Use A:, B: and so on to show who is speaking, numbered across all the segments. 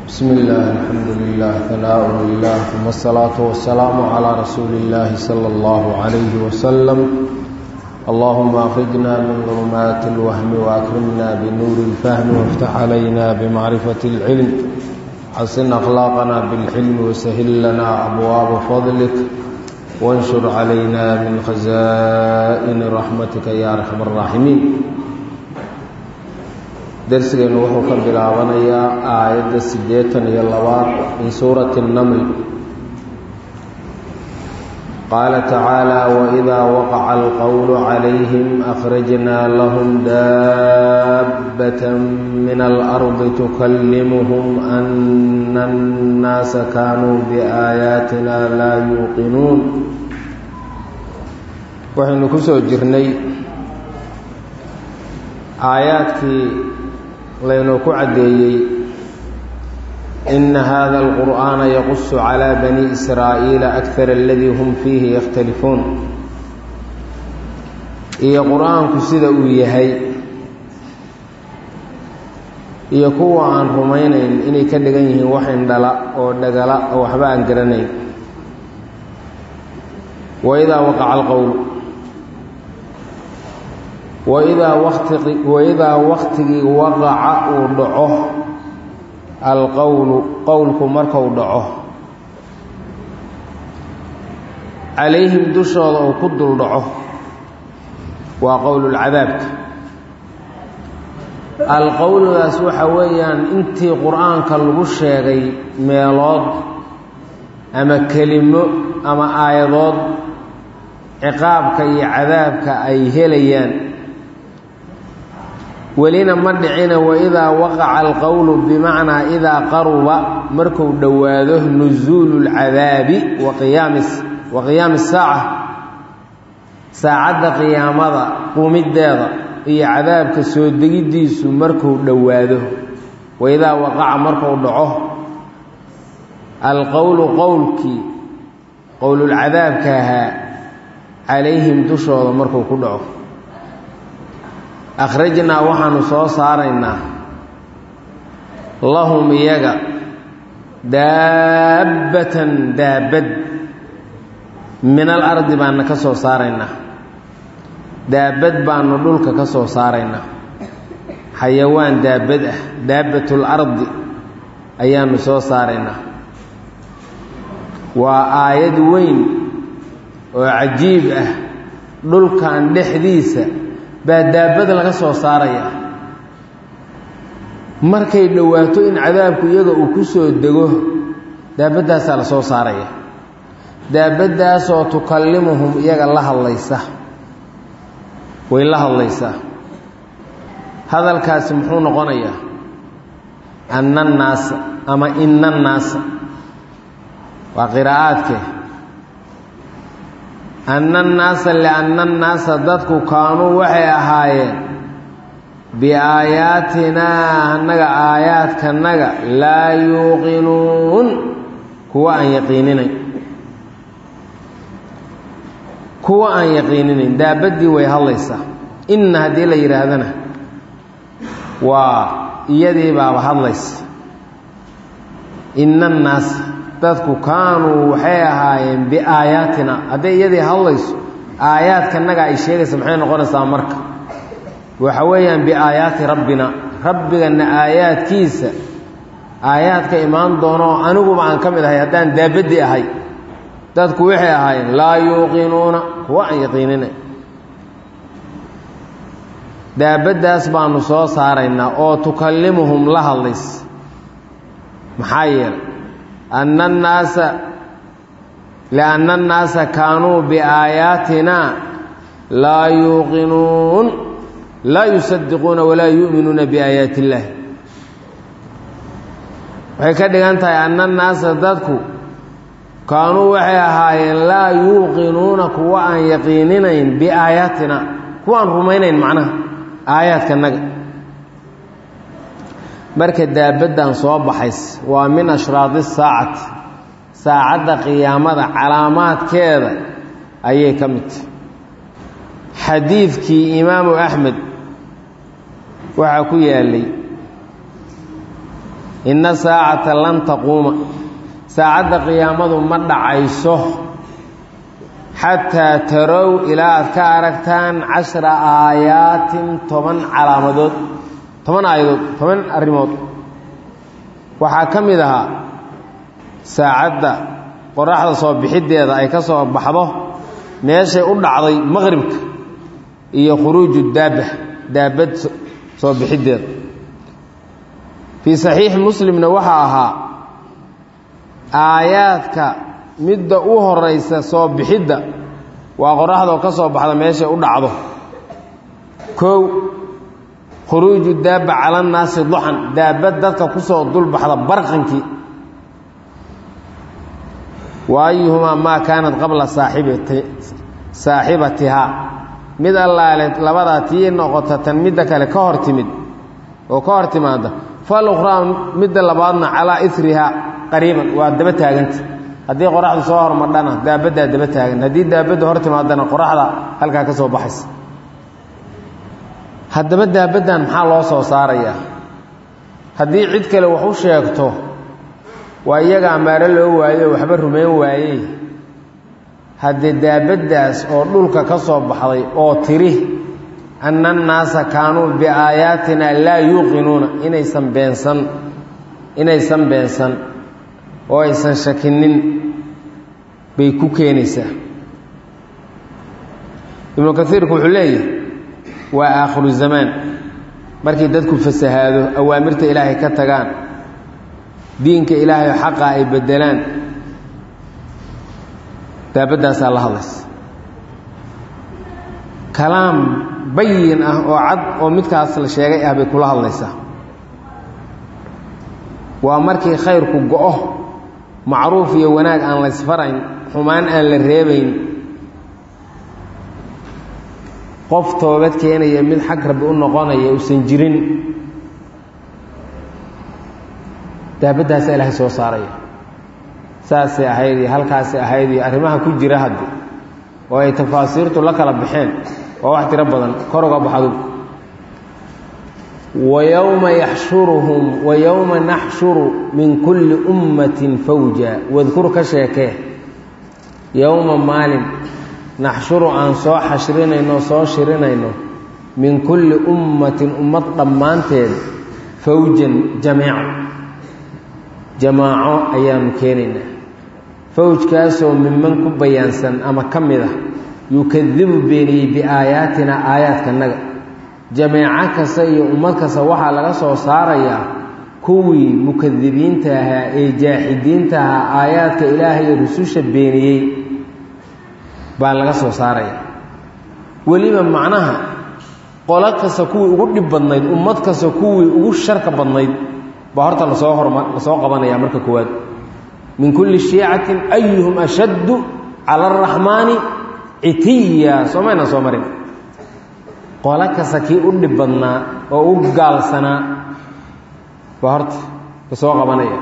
A: بسم الله الحمد لله ثناء لله ثم الصلاة والسلام على رسول الله صلى الله عليه وسلم اللهم أخرجنا من ظلمات الوهم وأكرمنا بنور الفهم وافتح علينا بمعرفة العلم حسن أخلاقنا بالحلم وسهل لنا أبواب فضلك وانشر علينا من خزائن رحمتك يا أرحم الراحمين darsigeennu wuxuu ka bilaabanayaa aayadda siddeetan iyo labaad min suurati اnnaml qaala tacaala waidaa waqaca alqowlu calayhim akhrajnaa lahum daabbata min alardi tukallimuhum ana annaasa kaanuu biaayaatina laa yuuqinuun waxaynu ku soo jirnay aayaadkii laynoo ku caddeeyey ina hada alqur'aana yaqusu calaa bani israa'iila akar aladii hum fiihi yakhtalifuun iyo qur-aanku sida uu yahay iyo kuwa aan rumaynayn inay ka dhigan yihiin wax indhala oo dhagala oo waxba aan garanayn waidaa waqaca alqowl waidaa wati waidaa waktigii waqaca uu dhaco alqowlu qowlku markuu dhaco calayhim dushooda uu ku dul dhaco waa qowlulcadaabka alqowlugaas waxa weeyaan intii qur-aanka lagu sheegay meelood ama kelimo ama aayadood ciqaabka iyo cadaabka ay helayaan welina ma dhicina waidaa waqaca alqowlu bimacnaa idaa qaruba marku dhowaado nusuulu lcadaabi waqiyaamis wa qiyaami saaca saacadda qiyaamada qumiddeeda iyo cadaabka soo degiddiisu markuu dhowaado waidaa waqaca markuu dhaco alqowlu qowlkii qowlulcadaabka ahaa calayhim dushooda markuu ku dhaco akhrajnaa waxaanu soo saaraynaa lahum iyaga daabbatan daabad min alardi baana ka soo saaraynaa daabad baanu dhulka ka soo saaraynaa xayawaan daabad ah daabbatul ardi ayaanu soo saaraynaa waa aayad weyn oo cajiib ah dhulkan dhexdiisa baa daabada laga soo saaraya markay dhowaato in cadaabku iyaga uu ku soo dego daabaddaasaa la soo saaraya daabaddaasoo tukallimuhum iyaga la hadlaysa way la hadlaysaa hadalkaasi muxuu noqonayaa anna annaasa ama inna annaasa waa qiraa'aadkee anna annaasa lianna annaasa dadku kaanuu waxay ahaayeen biaayaatinaa annaga aayaadkanaga laa yuuqinuun kuwa aan yaqiininayn kuwa aan yaqiininayn daabaddii way hadlaysaa inna haddii la yidhaahdana waa iyadii baaba hadlaysa inna annaasa dadku kaanuu waxay ahaayeen biaayaatina hadday iyadii hadlayso aayaadkanaga ay sheegaysa maxay noqonaysaa marka waxa weeyaan biaayaati rabbina rabbigana aayaadkiisa aayaadka imaan doono aniguba aan ka mid ahay haddaan daabaddii ahay dadku waxay ahaayeen laa yuuqinuuna kuwa aan yaqiinina daabaddaas baanu soo saaraynaa oo tukallimuhum la hadlaysa maxaa yeelay anna annaasa lianna annaasa kaanuu biaayaatina laa yuuqinuun laa yusadiquuna walaa yu'minuuna biaayaati illaahi waxay ka dhigan tahay anna annaasa dadku kaanuu waxay ahaayeen laa yuuqinuuna kuwa aan yaqiininayn biaayaatina kuwa aan rumaynayn macnaha aayaadkanaga marka daabaddan soo baxays waa min ashraadi saacati saacadda qiyaamada calaamaadkeeda ayay ka mid tahay xadiidkii imaamu axmed waxaa ku yaalay inna saacata lan taquuma saacadda qiyaamadu ma dhacayso xataa tarow ilaa aad ka aragtaan cashra aayaatin toban calaamadood toban aayadood toban arrimood waxaa ka mid ahaa saacadda qoraxda soo bixiddeeda ay ka soo baxdo meeshay u dhacday maqribka iyo khuruuju daaba daabad soo bixiddeeda fii saxiixi muslimna waxaa ahaa aayaadka midda u horaysa soo bixidda waa qoraxdoo ka soo baxda meeshay u dhacdo kow khuruuju daaba cala nnaasi duxan daabad dadka ku soo dulbaxda barqankii wa ayuhumaa maa kaanat qabla saaxibatihaa mid allaale labadaa tii noqota tan midda kale ka hor timid oo ka hor timaada falukhraa midda labaadna calaa irihaa qariiban waa daba taaganta haddii qoraxdu soo hormadhana daabaddaa daba taagan haddii daabadda hor timaadana qoraxda halkaa ka soo baxaysa haddaba daabaddan maxaa loo soo saarayaa haddii cid kale wax u sheegto waa iyaga amaaro loo waayo waxba rumayn waayey haddee daabaddaas oo dhulka ka soo baxday oo tiri anna annaasa kaanuu biaayaatina laa yuuqinuuna inaysan beensan inaysan beensan oo aysan shakinin bay ku keenaysaa ibnu kaiirku wuxuu leeyahay waa aakhiru zamaan markii dadku fasahaado awaamirta ilaahay ka tagaan diinka ilaahay xaqa ay beddelaan daabaddaasaa la hadlaysa kalaam bayin ah oo cad oo midkaas la sheegay ah bay kula hadlaysaa waa markii khayrku go-o macruuf iyo wanaag aan la ysfarayn xumaan aan la reebayn qof toobad keenaya mid xag rabbi u noqonaya usan jirin daabaddaasa ilaahay soo saaraya saasay ahayd iyo halkaasay ahayd iyo arrimaha ku jira haddi oo ay tafaasiirtu la kala baxeen waa wax tiro badan kor uga baxdu wa yowma yaxshuruhum wa yowma naxshuru min kulli ummatin fawja wadkur ka sheekee yowma maalin naxshuru aan soo xashrinayno soo shirinayno min kulli ummatin ummad dhammaanteed fawjan jamiica jamaaco ayaanu keenaynaa fawjkaasoo miman ku bayaansan ama ka mid ah yukadibu beeniyey biaayaatina aayaadkanaga jameeco kasta iyo ummad kasta waxaa laga soo saarayaa kuwii mukadibiinta ahaa ee jaaxidiinta ahaa aayaadka ilaahay iyo rususha beeniyey baa laga soo saaraya weliba macnaha qolo kasta kuwii ugu dhib badnayd ummad kasta kuwii ugu sharka badnayd baa horta lasoo horma lasoo qabanaya marka koowaad min kulli shiicatin ayuhum ashaddu cala araxmaani citiya soo mayna soo marin qolo kasta kii u dhib badnaa oo u gaalsanaa baa horta lasoo qabanaya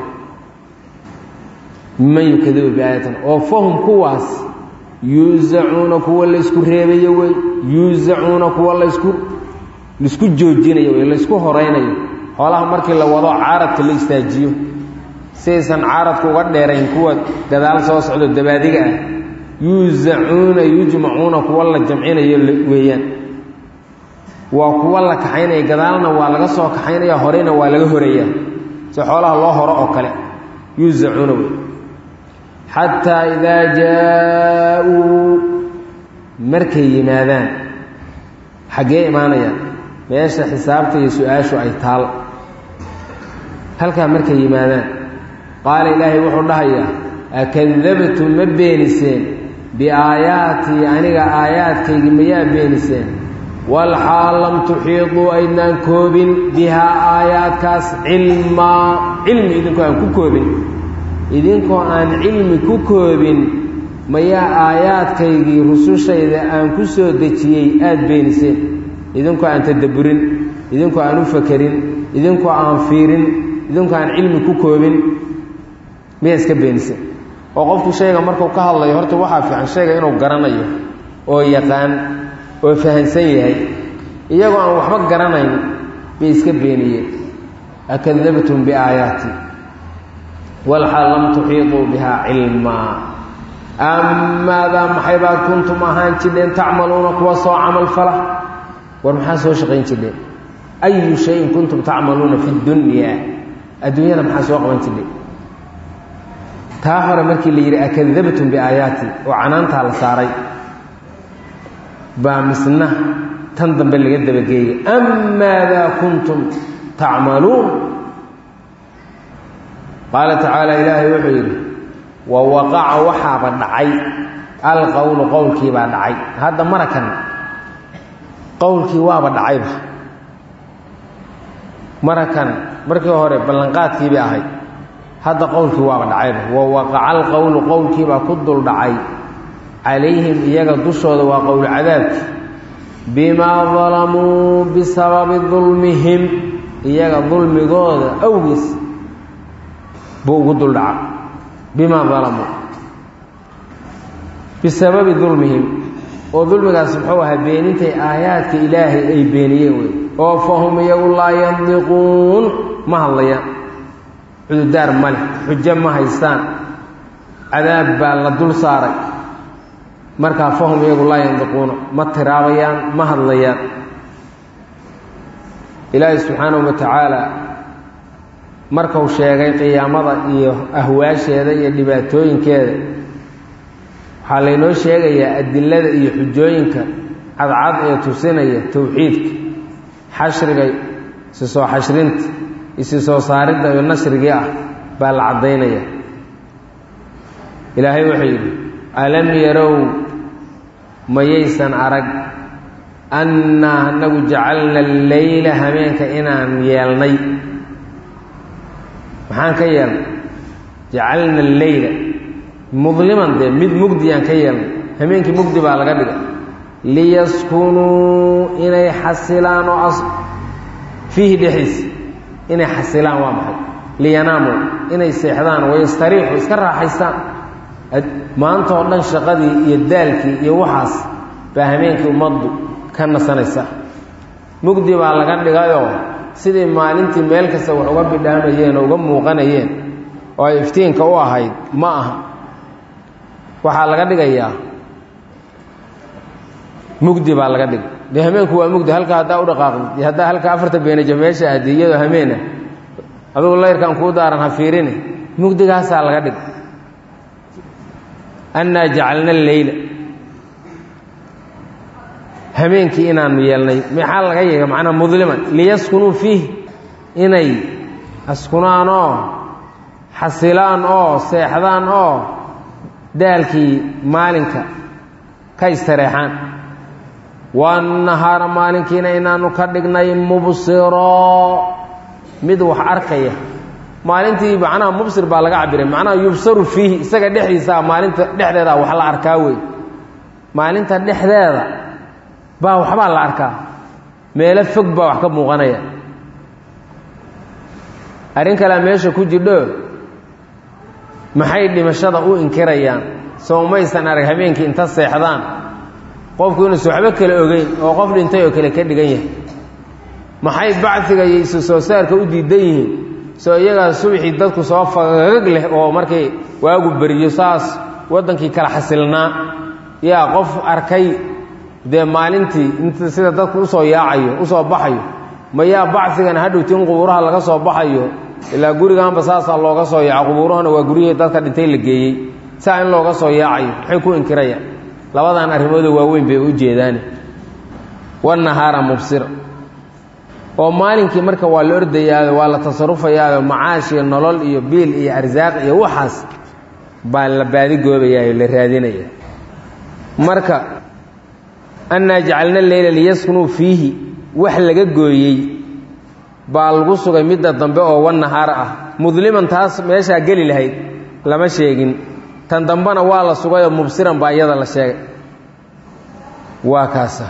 A: man yukadibu biaayatin oo fahum kuwaas yuusacuuna kuwa laysku reebayo wey yuusacuuna kuwa laysku laisku joojinayo wey laysku horaynayo xoolaha markii la wado caaradka la istaajiyo siaysan caaradka uga dheerayn kuwa gadaal soo socdo dabaadiga ah yuusacuuna yujmacuuna kuwa la jamcinayo weeyaan waa kuwa la kaxaynaya gadaalna waa laga soo kaxaynaya horeyna waa laga horeeyaa si xoolaha loo horo oo kale yuusacuuna wey xataa idaa jaa-uu markay yimaadaan xaggee imaanayaan meesha xisaabta iyo su-aashu ay taal halkaa markay yimaadaan qaala ilaahay wuxuu dhahayaa akadabtum ma beeniseen biaayaatii aniga aayaadkaygii mayaa beeniseen walxaal lam tuxiiduu aydnaan koobin bihaa aayaadkaas cilmaa cilmi idinkoo aan ku koobin idinkoo aan cilmi ku koobin mayaa aayaadkaygii rusushayda aan ku soo dejiyey aada beeniseen idinkoo aan tadabburin idinkoo aan u fakerin idinkoo aan fiirin idinkoo aan cilmi ku koobin miyaa iska beeniseen oo qofku shayga markuu ka hadlayo horta waxaa fiican shayga inuu garanayo oo yaqaan oo fahansan yahay iyagoo aan waxba garanayn bay iska beeniyeen akadabtum biaayaati walxaal lam tuxiiطuu bihaa cilmaa amaadaa maxay baad kuntum ahaan jidheen tacmaluuna kuwa soo camal fala war maxaa soo shaqayn jidheen ayu shayin kuntum tacmaluuna fi dunya adduunyada maxaa soo qaban jidheen taa hore markii la yidhi akadabtum biaayaati oo canaantaa la saaray baa misna tan dambe laga dabageeyey amaadaa kuntum tacmaluun qaala tacaala ilaahay wuxuu yidhi wa waqaca waxaaba dhacay alqowlu qowlkiibaa dhacay hadda marakan qowlkii waaba dhacayba marakan markii hore ballanqaadkiibay ahayd hadda qowlkii waaba dhacayba wa waqaca alqowlu qowlkiibaa ku dul dhacay calayhim iyaga dushooda waa qowl cadaabki bimaa dalamuu bisababi dulmihim iyaga dulmigooda awgiis buu ugu dul dhaca bimaa dalamuu bisababi dulmihim oo dulmigaas muxuu ahaa beenintay aayaadka ilaahay ay beeniyeen wey oo fahum iyagu laa yandiquun ma hadlayaan cududaar ma leh xujo ma haystaan cadaab baa la dul saaray markaa fahum iyagu laa yandiquuna ma tiraabayaan ma hadlayaan ilaahay subxaanahu wa tacaala markuu sheegay qiyaamada iyo ahwaasheeda iyo dhibaatooyinkeeda waxaa laynoo sheegayaa adilada iyo xujooyinka cadcad ee tusinaya towxiidka xashriga isi soo xashrinta isi soo saaridda iyo nashrigii ah baa la caddaynaya ilaahay wuxuu yidhi alam yarow mayaysan arag annaa anagu jacalna alleyla hameenka inaan yeelnay maxaan ka yeelnay jacalna alleyla mudliman dee mid mugdiyaan ka yeelnay hameenkii mugdi baa laga dhigay liyaskunuu inay xasilaan oo fiihi dhexdiisa inay xasilaan waa maxay liyanaamu inay seexdaan wayastariixu iska raaxaystaan maanta oo dhan shaqadii iyo daalkii iyo waxaas baa hameenkii ummaddu ka nasanaysa mugdi baa laga dhigayoo sidii maalintii meel kasta wax uga bidhaamayeen oo uga muuqanayeen oo ay iftiinka u ahayd ma aha waxaa laga dhigayaa mugdi baa laga dhigay dee hameenku waa mugdi halka haddaa u dhaqaaqdi haddaa halka afarta beenaja meesha ahdi iyadoo hameena adugu layrkan kuu daaran ha fiirine mugdigaasaa laga dhigay annaa jacalna alleyla hameenkii inaanu yeelnay maxaa laga yeega macnaa mudliman liyaskunuu fiih inay askunaan oo xasilaan oo seexdaan oo daalkii maalinka ka istareexaan waannahaara maalinkiina inaanu ka dhignay mubsiroo mid wax arkaya maalintii macnaha mubsir baa laga cabiray macnaha yubsaru fiihi isaga dhexdiisaa maalinta dhexdeeda wax la arkaa wey maalinta dhexdeeda baa waxbaa la arkaa meelo fog baa wax ka muuqanaya arrin kalea meesha ku jidho maxay dhimashada u inkirayaan soo maysan arag habeenkii inta seexdaan qofku inuusa waxba kale ogeyn oo qof dhintay oo kale ka dhigan yahay maxay bacdiga iyo isu soo saarka u diidan yihiin soo iyagaa subaxii dadku soo fagag leh oo markay waagu beriyo saas waddankii kala xasilnaa yaa qof arkay dee maalintii int sida dadku usoo yaacayo usoo baxayo mayaa bacigana hadhowti in qubuuraha laga soo baxayo ilaa gurigaanba saasaa looga soo yaaco qubuurahana waa guryihii dadka dhintay la geeyey saa in looga soo yaacayo maxay ku inkirayaan labadan arrimooda waaweyn bay u jeedaane wanahaara mubsira oo maalinkii marka waa la ordayaayo waa la tasarufayaayo macaash iyo nolol iyo biil iyo arsaaq iyo waxaas baa la baadigoobayayo la raadinaya marka annaa jacalna leyla liyaskunuu fiihi wax laga gooyey baa lagu sugay midda dambe oo wanahaar ah mudliman taas meeshaa geli lahayd lama sheegin tan dambena waa la sugayoo mubsiran baa iyada la sheegay waa kaasa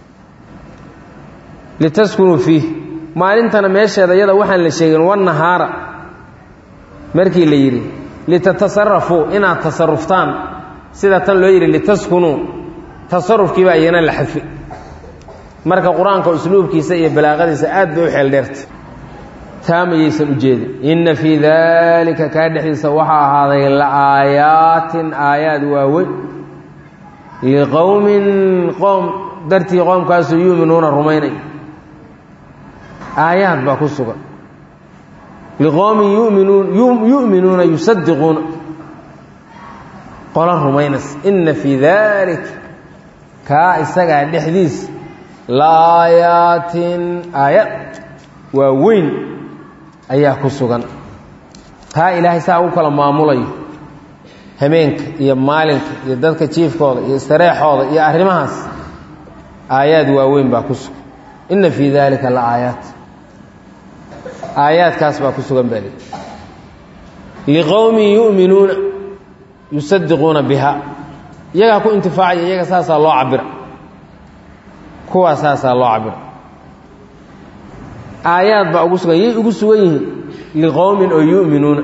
A: litaskunuu fiih maalintana meesheeda iyada waxaan la sheegin wanahaara markii la yidhi litatasarafuu inaad tasaruftaan sida tan loo yidhi litaskunuu tasarufkii baa iyana la xadfi marka qur-aanka usluubkiisa iyo balaaqadiisa aad bay u xeel dheerta taamayaysan ujeedin inna fii daalika kaa dhexdiisa waxaa ahaaday la aayaatin aayaad waaweyn liqowmin qoom dartii qoomkaasoo yuuminuuna rumaynay aayaad baa ku sugan liqowmin yuminuun yu'minuuna yusadiquuna qola rumaynaysa inna fii daalika kaa isagaa dhexdiisa la aayaatin aayad waa weyn ayaa ku sugan taa ilaahay saa u kala maamulayo habeenka iyo maalinka iyo dadka jiifkooda iyo istareexooda iyo arrimahaas aayaad waaweyn baa ku sugan inna fii daalika la aayaat aayaadkaas baa ku sugan baa lii liqowmin yu'minuuna yusadiquuna biha iyagaa ku intifaacaya iyaga saasaa loo cabira kuwaa saasaa loo cabira aayaad baa ugu sugan yay ugu sugan yihiin liqowmin oo yu'minuuna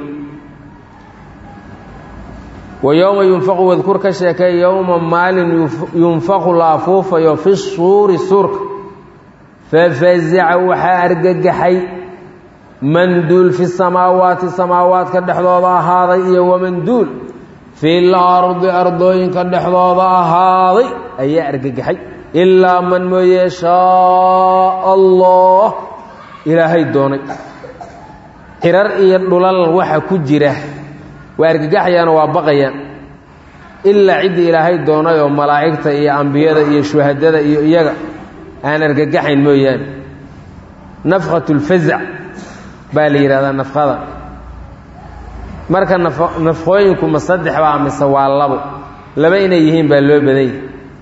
A: wa yowma yunfaqu wadkur ka sheekay yowma maalin yunfaqu la afuufayo fi suuri suurka fafazaca waxaa argagaxay manduul fi samaawaati samaawaadka dhexdooda ahaaday iyo wamanduul fi lardi ardooyinka dhexdooda ahaaday ayaa argagaxay ilaa man mooye shaa allah ilaahay doonay cirar iyo dhulal waxa ku jira waa argagaxayaana waa baqayaan ilaa ciddii ilaahay doonay oo malaa'igta iyo ambiyada iyo shuhadada iyo iyaga aan argagaxayn mooyaane nafkhat lfazac baa la yidhahdaa nafkada marka nafqooyinku ma saddex baa mise waa labo laba inay yihiin baa loo badanya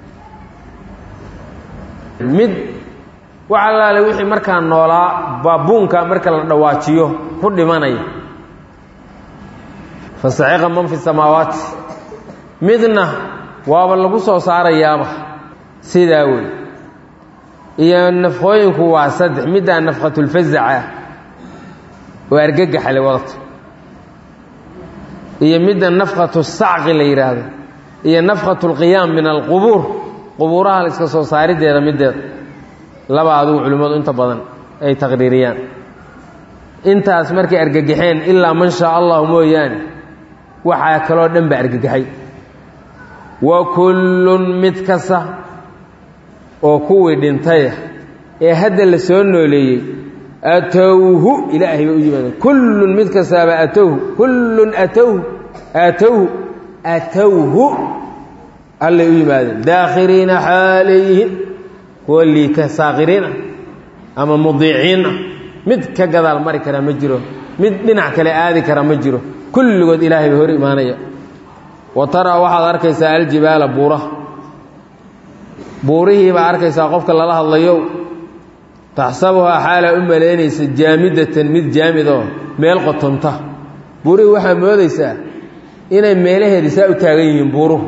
A: mid wax allaale wixii markaa noolaa baabuunka marka la dhawaajiyo ku dhimanaya fasaciqa man fi samaawaati midna waaba lagu soo saarayaaba sidaa wey iyo nafqooyinku waa saddex middaa nafqatulfazaca oo argagaxale wadato iyo midda nafqatu sacqi la yidhaahdo iyo nafqatu lqiyaam min alqubuur qubuuraha la iska soo saarideeda middeeda laba adugu culimmadu inta badan ay taqriiriyaan intaas markay argagaxeen ilaa man shaa allahu mooyaane waxaa kaloo dhan ba argagaxay wa kullun mid kasta oo kuwii dhintaya ee hadda la soo nooleeyey atowhu ilaahay bay u yimaadeen kullun mid kastaaba atowhu kullun atowhu atowhu atowhu allay u yimaadeen daakhiriina xaalayhin kuwa liita saakhiriin ah ama mudiiciin ah mid ka gadaal mari karaa ma jiro mid dhinac kale aadi kara ma jiro kulligood ilaahay bay hor imaanaya wa taraa waxaad arkaysaa aljibaala buuraha buurihii baa arkaysaa qofka lala hadlayo taxsabuhaa xaalaa u malaynaysa jaamidatan mid jaamid oo meel qotonta buurihii waxaa moodaysaa inay meelaheedii saa u taagan yihiin buuruhu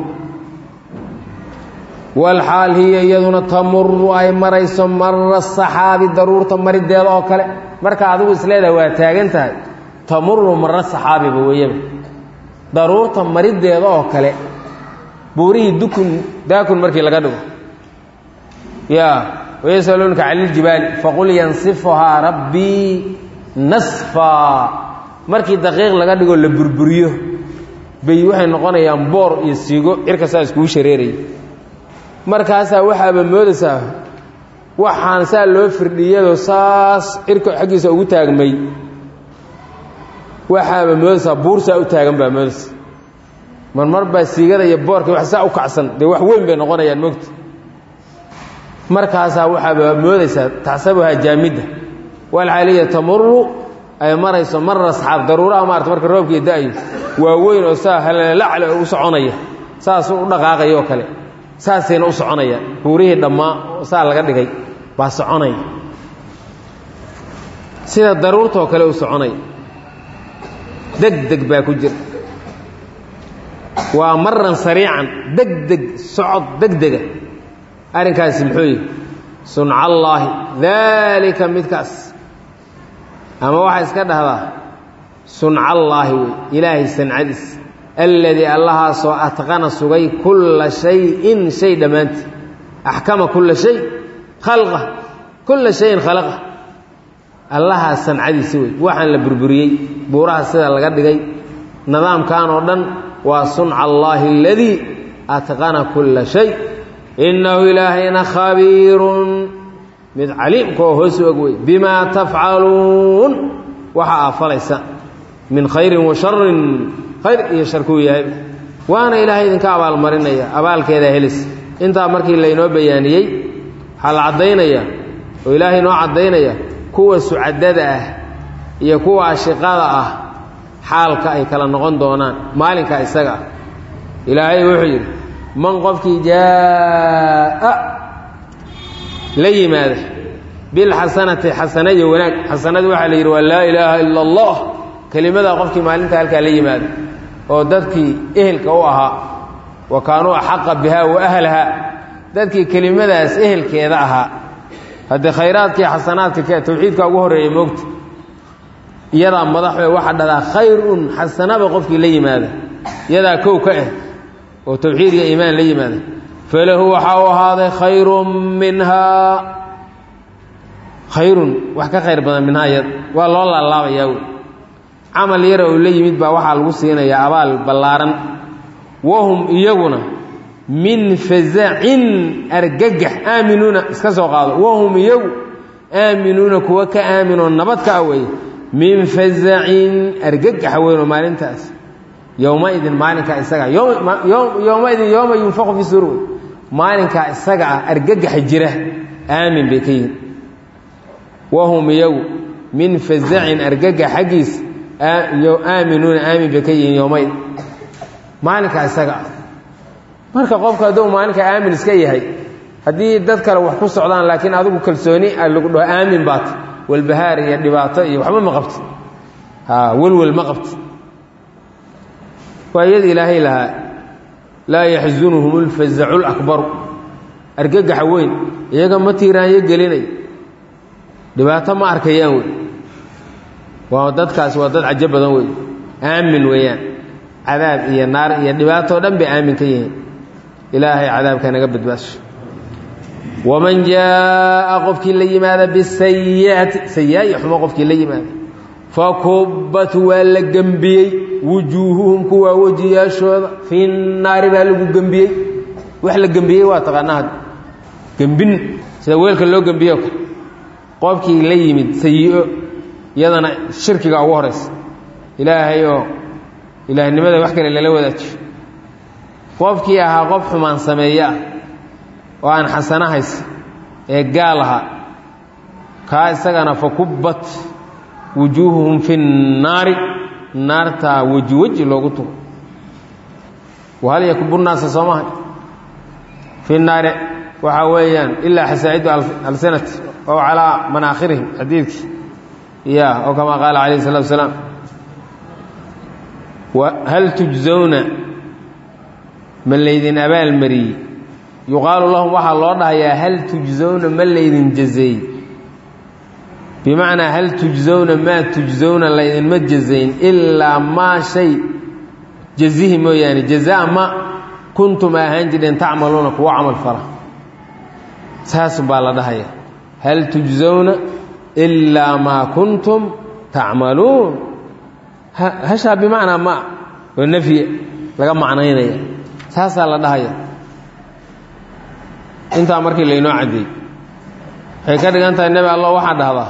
A: walxaal hiya iyaduna tamuru ay marayso mara saxaabi daruurta marideeda oo kale marka adigu isleedahay waa taagan tahay tamuru mara saxaabiba weeyaba daruurta marideeda oo kale buurihii dukun daakun markii laga dhigo ya wayasaluunaka cani iljibaali faqul yansifuhaa rabbii nasfaa markii daqiiq laga dhigoo la burburiyo bay waxay noqonayaan boor iyo siigo cirka saa iskugu shareeraya markaasaa waxaaba moodaysaa waxaan saa loo firdhiyadoo saas cirka xaggiisa ugu taagmay waxaaba moodaysaa buur saa u taagan baa moodaysa marmar baa siigada iyo boorka wax saa u kacsan dee wax weyn bay noqonayaan mogta markaasaa waxaaba moodaysaa taxsabuhaa jaamidda walxaaliya tamuru ay marayso mara asxaab daruuraha maarata marka roobkii da-yo waa weyn oo saa halalacle u soconaya saas u dhaqaaqaya oo kale saasayna u soconayaan buurihii dhammaa saa laga dhigay baa soconaya sida daruurtoo kale u soconaya deg deg baa ku jira waa maran sariican deg deg socod deg dega arrinkaasi muxuu yihi suncallaahi daalika midkaas ama waxaa iska dhahdaa suncallaahi wey ilaahay sancadiis alladii allahaasoo atqana sugay kulla shayin shay dhammaantii axkama kulla shay khalqa kulla shayin khalaqa allahaa sancadiisi wey waxaan la burburiyey buuraha sida laga dhigay nidaamkan oo dhan waa sunca allaahi aladii atqana kulla shay innahu ilaahayna khabiirun mid caliimka oo hoos og wey bimaa tafcaluun waxa aa falaysa min khayrin wa sharin khayr iyo sharkuu yahay waana ilaahay idinka abaalmarinaya abaalkeeda helis intaa markii laynoo bayaaniyey waxaa la caddaynaya oo ilaahay noo caddaynaya kuwa sucadada ah iyo kuwa ashiqada ah xaalka ay kala noqon doonaan maalinka isaga ah ilaahay wuxuu yidhi man qofkii jaa'a la yimaada bilxasanati xasana iyo wanaag xasanada waxaa la yidhi waa laa ilaaha ila allah kelimadaa qofkii maalinta halkaa la yimaada oo dadkii ehelka u ahaa wa kaanuu axaqa bihaa wa ahlaha dadkii kelimadaas ehelkeeda ahaa haddee khayraadkii xasanaadka tawxiidka ugu horreeya moogta iyadaa madaxwe waxaa dhadaa khayrun xasanaba qofkii la yimaada iyadaa kow ka ah oo tawxiid iyo iimaan la yimaada falahu waxaa u ahaaday khayrun minhaa khayrun wax ka khayr badan minhaa iyada waa loo laalaabayaa wey camal yara oo la yimid baa waxaa lagu siinayaa abaal ballaaran wahum iyaguna min fazacin argagax aaminuuna iska soo qaado wahum iyagu aaminuuna kuwa ka aaminoo nabad ka aweeye min fazacin argagaxa weynoo maalintaas yowmaidin maalinkaa isaga yowmaidin yowma yunfaqu fi suur wey maalinkaa isaga ah argagaxa jira aamin bay ka yihin wahum iyagu min fazacin argagax xaggiis aaminuuna aamin bay ka yihiin yowmaid maalinkaa isaga ah marka qofka hadduu maalinka aamin iska yahay haddii dad kale wax ku socdaan laakiin adigu kalsooni lagu dhaho aamin baata walbahaar iyo dhibaato iyo waxba ma qabti welwel ma qabti waa iyada ilaahay lahaa laa yaxzunuhum lfazacu lakbaru argagaxa weyn iyaga ma tiiraanyo gelinay dhibaato ma arkayaan wey waa dadkaas waa dad cajo badan wey aamin weeyaan cadaab iyo naar iyo dhibaatoo dhan bay aamin ka yihiin ilaahay cadaabka naga badbaasho waman jaa'a qofkii la yimaada bisayi'ati sayaa-i xumo qofkii la yimaada fakubbat waa la gembiyey wujuuhuhum kuwaa wejiyaashooda fi naari baa lagu gembiyey wax la gembiyey waa taqaanaa gembin sida weelka loo gembiyo kale qofkii la yimid sayi-o iyadana shirkiga ugu horaysa ilaahay oo ilaahnimada wax kale lala wadaajiyo qofkii ahaa qof xumaan sameeye ah oo aan xasano haysa ee gaal ahaa kaa isagana fakubbat wujuuhuhum fi nnaari naartaa weji weji loogu tugo wahal yakubu naasa soo mahay fi naari waxaa weeyaan ilaa xasaa'idu alsinati ow calaa manaakhirihim xadiidkii ya oo kamaa qaala calayh الsalatu wasalaam hal tujzawna ma laydin abaalmariyey yuqaalu lahum waxaa loo dhahayaa hal tujzawna ma laydin jazeey bimacnaa hal tujzawna maa tujzawna laydinma jazayn ilaa maa shay jazihi mooyaane jazaa ma kuntum ahaan jireen tacmaluuna kuwa camal fala saas baa la dhahaya hal tujzawna ilaa maa kuntum tacmaluun hashaa bimacnaa ma oo nafyi laga macnaynaya saasaa la dhahaya intaa markii laynoo caddeey waxay ka dhigan tahay nebi allah waxaa dhahdaa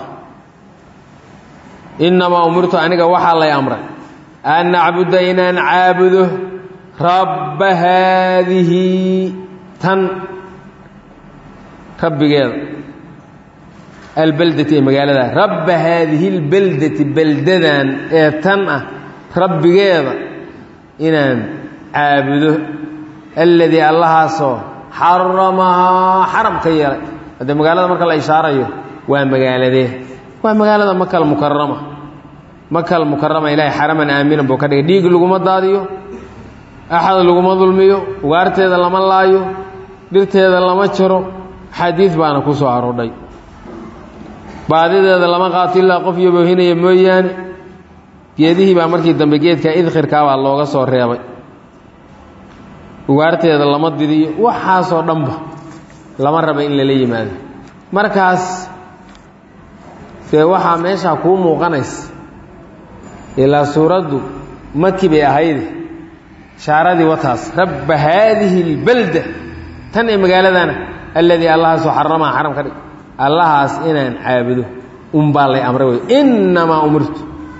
A: innamaa umirtu aniga waxaa lay amray an nacbuda inaan caabudo rabba haadihi tan rabbigeeda albeldati ee magaalada rabba haadihi اlbeldati beldadan ee tan ah rabbigeeda inaan caabudo alladii allahaasoo xaramahaa xaram ka yeelay haddee magaalada marka la ishaarayo waa magaaladee waa magaalada makal mukarama makal mukarama ilaahay xaraman aaminan buu ka dhigay dhiig laguma daadiyo axad laguma dulmiyo ugaarteeda lama laayo dhirteeda lama jaro xadiid baana ku soo aroodhay baadideeda lama qaato ilaa qof yaboohinaya mooyaane geedihii baa markii dambe geedka idkhirkaabaa looga soo reebay ugaarteeda lama didiyo waxaasoo dhanba lama raba in lala yimaado markaas dee waxaa meeshaa kuu muuqanaysa ilaa suuraddu maki bay ahayde shaaradii wataas rabba haadihi اlbalda tan ee magaaladana alladii allahaasoo xaramaha xaram ka dhig allahaas inaan caabudo unbaa lay amray wey innamaa umirtu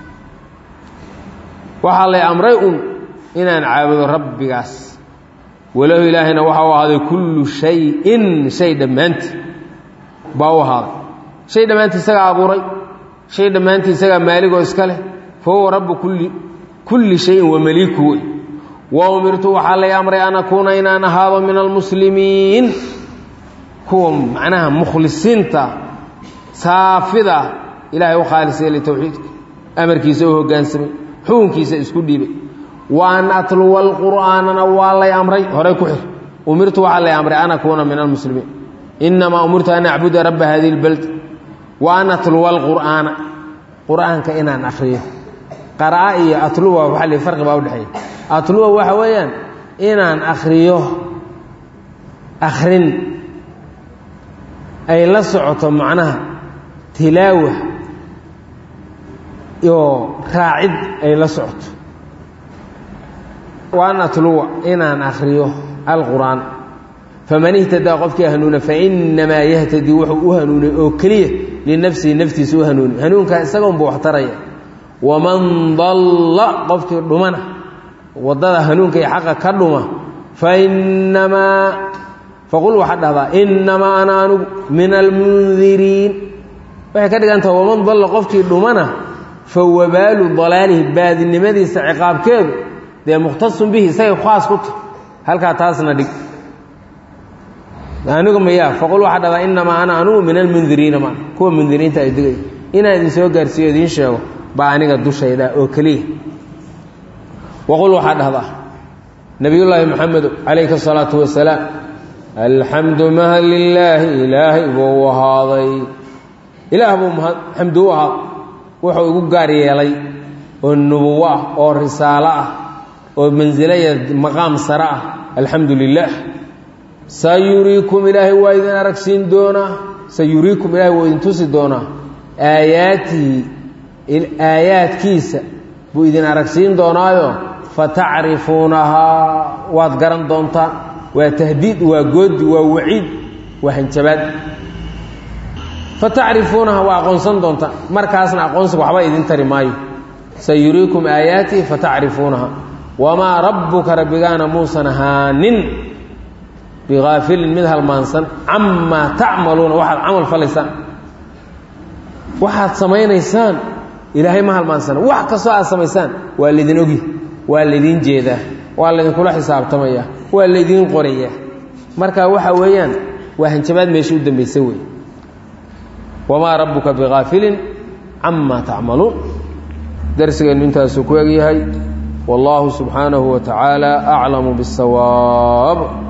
A: waxaa lay amray un inaan caabudo rabbigaas walahu ilaahayna waxa u ahaaday kullu shayin shay dhammaantii baa u ahaaday shay dhammaantii isagaa abuuray shay dhammaantii isagaa maaligoo iska leh fa huwa rabbu kulli kulli shayin wa maliiku wey wa umirtu waxaa lay amray an akuuna inaan ahaado min almuslimiin kuwa macnaha mukhlisiinta saafida ilaahay u khaalis yeelay towxiidka amarkiisa u hoggaansamay xukunkiisa isku dhiibay wa an atluwa alqur'aanana waa lay amray horay ku xir umirtu waxaa lay amray an akuuna min almuslimiin inamaa umirtu an acbuda rabba hadihi اlbald wa an atluwa alqur'aana qur'aanka inaan akriyo qara'a iyo atluwa waxa li farqi baa udhexeeya atluwa waxa weeyaan inaan akriyo akrin ay la socoto macnaha tilaawa oo raacid ay la socoto waan atluwa inaan akriyo alqur'aan faman ihtadaa qofkii hanuuna fainamaa yahtadii wuxuu u hanuunay oo keliya linafsihi naftiisa u hanuunay hanuunkaa isaga unba wax taraya waman dalla qofkii dhumana waddada hanuunka iyo xaqa ka dhuma fainamaa faqul waxaad dhahdaa innamaa ana anugu min almundiriin waxay ka dhigan taha waman dalla qofkii dhumana fa wabaalu dalaalihi baadinimadiisa ciqaabkeedu dee mukhtasun bihi isagay khaas ku tahy halkaa taasna dhig anigu mayaa faqul waxaa dhahdaa innamaa ana anugu min almundiriina ma kuwa mundiriinta ay digay inaan idin soo gaarsiiyo idiin sheego baa aniga dushayda oo keliya waqul waxaa dhahdaa nebiyullaahi moxamedo calayhi asalaatu wasalaam alxamdu mahad lilaahi ilaahay buu u ahaaday ilaah buu xamdu u ahaaday wuxuu igu gaar yeelay oo nubuwo ah oo risaalo ah oo mansilaya maqaam sare ah alxamdu lilaah sayuriikum ilaahay waa idin aragsiin doonaa sayuriikum ilahay waa idin tusi doonaa aayaatihi aayaadkiisa buu idin aragsiin doonaayo fatacrifuunahaa waad garan doontaan waa tahdiid waa goodi waa waciid waa hanjabaad fatacrifuunaha waa aqoonsan doontaan markaasna aqoonsiga waxba idin tari maayo sayuriikum aayaatihi fatacrifuunaha wamaa rabbuka rabbigaana muusan ahaanin bigaafilin mid halmaansan camaa tacmaluuna waxaad camal falaysaan waxaad samaynaysaan ilaahay ma halmaansana wax kastoo aad samaysaan waa laydin ogi waa laydin jeedaa waa laydinkula xisaabtamaya waa laydiin qorayaa marka waxa weeyaan waa hanjabaad meesha u dambaysa wey wamaa rabbuka bigaafilin camaa tacmaluun darsigeennu intaasuu ku egyahay wallaahu subxaanahu wa tacaala aclamu biاsawaab